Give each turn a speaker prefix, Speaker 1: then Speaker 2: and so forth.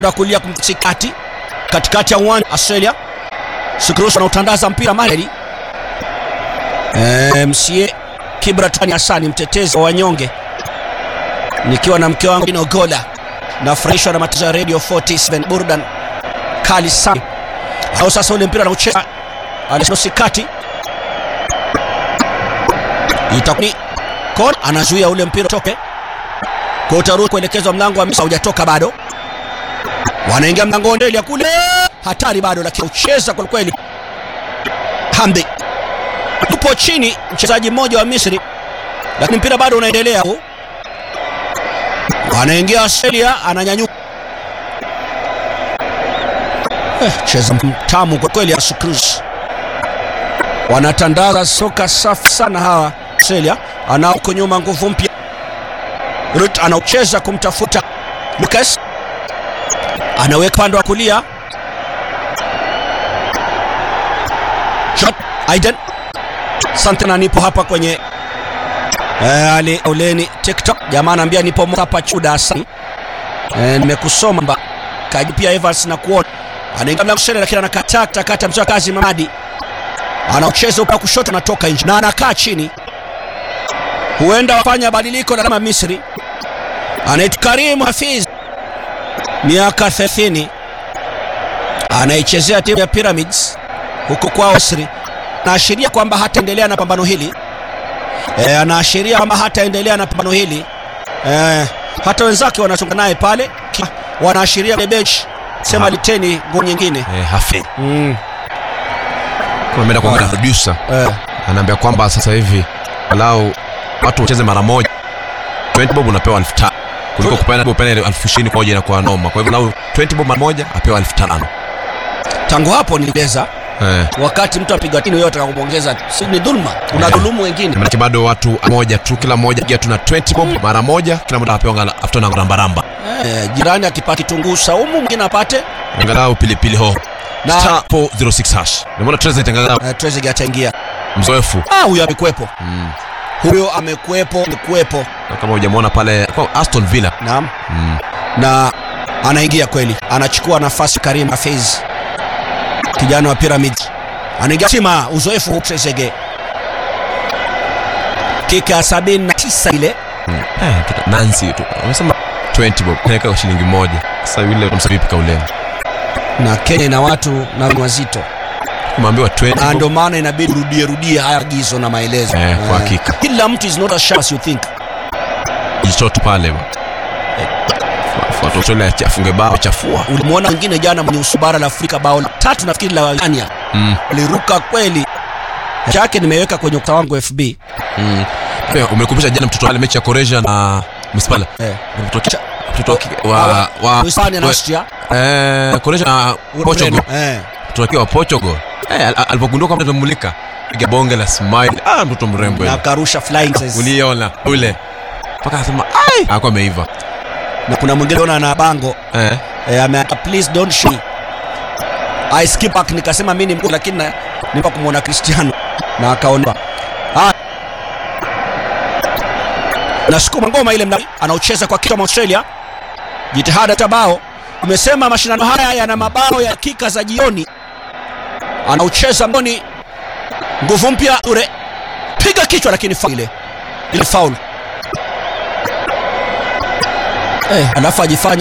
Speaker 1: wa kulia kumsikati katikati ya uwanja Australia. Sikrusu anautandaza mpira Mareli. Eh, msie Kibratani Hasani mtetezi wa wanyonge, nikiwa na mke wangu Dino Gola, nafurahishwa na matangazo ya Radio 47 burdan kali sana. Au sasa ule mpira anaucheza alisikati itakuni kon anazuia ule mpira toke kwa utaruhusu kuelekezwa mlango wa Misri hujatoka bado, wanaingia mlangoni mbele ya kule, hatari bado, lakini ucheza kwa kweli. Hamdi yupo chini, mchezaji mmoja wa Misri, lakini mpira bado unaendelea. Anaingia Australia, ananyanyuka eh, cheza mtamu kwa kweli. Cruz wanatandaza soka safi sana hawa Australia. Anao huko nyuma nguvu mpya Rut anaucheza kumtafuta Lucas, anaweka pande wa kulia shot Aiden Santana, nipo hapa kwenye eh, Ali Oleni TikTok, jamaa anaambia nipo hapa chuda asani eh, nimekusoma mba kaji pia Evans na kuona anaingia mlango shele, lakini anakataa kata mzee kazi Mamadi anaucheza upande kushoto, anatoka nje na anakaa chini, huenda wafanya badiliko na kama Misri anaitwa Karim Hafiz miaka 30 anaichezea timu ya Pyramids huko kwa Misri. Anaashiria kwamba hataendelea na pambano hili e, anaashiria kwamba hataendelea na pambano hili e, hata wenzake wanasonga naye pale, wanaashiria bench sema liteni nguo nyingine
Speaker 2: Eh, Hafidh
Speaker 1: mm.
Speaker 2: Kama ameenda kuongea na producer
Speaker 1: eh,
Speaker 2: anaambia kwamba sasa hivi walau watu wacheze mara moja 20 bob unapewa 5000 kuliko kupana kupana ile 20000 kwa moja inakuwa noma. Kwa hivyo lau 20 bob mara moja apewa 5000
Speaker 1: tangu hapo nilieleza
Speaker 2: eh.
Speaker 1: wakati mtu apiga tini yote akakuongeza, si ni dhulma, unadhulumu wengine.
Speaker 2: Maana bado watu moja tu, kila mmoja pia tuna 20 bob mara moja, kila mmoja apewa ngala after na ramba ramba,
Speaker 1: Eh, jirani akipata kitunguu saumu mwingine apate
Speaker 2: angalau pilipili hoho
Speaker 1: na
Speaker 2: star 406 hash. Nimeona Trezeguet angalau
Speaker 1: eh, Trezeguet ataingia.
Speaker 2: mzoefu
Speaker 1: Ah, huyo amekuepo,
Speaker 2: mm.
Speaker 1: huyo amekuepo, amekuepo.
Speaker 2: Na kama hujamwona pale kwa Aston Villa
Speaker 1: Naam,
Speaker 2: mm.
Speaker 1: na anaingia kweli, anachukua nafasi Karim Hafez, kijana wa Pyramid, anaingia sima, uzoefu huu Trezeguet, kika ya sabini na tisa ile
Speaker 2: Mm. Eh, kita- Nancy tu wamesema 20 bob naweka kwa shilingi moja. Sasa yule utamsabipi kauleni
Speaker 1: na Kenya ina watu na wazito,
Speaker 2: kumeambiwa 20
Speaker 1: na
Speaker 2: bob.
Speaker 1: ndio maana inabidi rudie rudie haya agizo na maelezo
Speaker 2: Eh, kwa hakika.
Speaker 1: Kila mtu is not as sharp as you think.
Speaker 2: jichoto pale bwana. Fuata Australia acha- afunge bao chafua.
Speaker 1: Ulimwona mwingine jana mwenye usubara la Afrika bao la tatu nafikiri la Ghana
Speaker 2: Mm.
Speaker 1: aliruka kweli chake, nimeweka kwenye ukuta wangu FB
Speaker 2: Mm. Pia umekumbusha jana mtoto wale mechi ya Croatia na Mispala.
Speaker 1: eh.
Speaker 2: Mtoto mtoto wa kike- wa wa
Speaker 1: Hispania na Austria
Speaker 2: eh Croatia na Portugal.
Speaker 1: eh.
Speaker 2: Mtoto akiwa Portugal. Eh al- al- alipogundua kwamba tunamulika piga bonge la smile. Ah mtoto mrembo
Speaker 1: na
Speaker 2: yule.
Speaker 1: karusha flying says.
Speaker 2: Uliona ule. Paka anasema ai hakuwa ameiva.
Speaker 1: na kuna mwingine ona na bango
Speaker 2: Eh.
Speaker 1: eh, ameandika please don't shoot I skip back, nikasema mimi ni mkuu lakini na- nipa kumwona Cristiano na akaondoka. Ah, nasukuma ngoma ile mna anaucheza kwa kichwa mwa Australia, jitihada tabao. Umesema mashindano haya yana mabao ya dakika za jioni, anaucheza mboni, nguvu mpya ure, piga kichwa, lakini faul ile ile faul eh, alafu ajifanya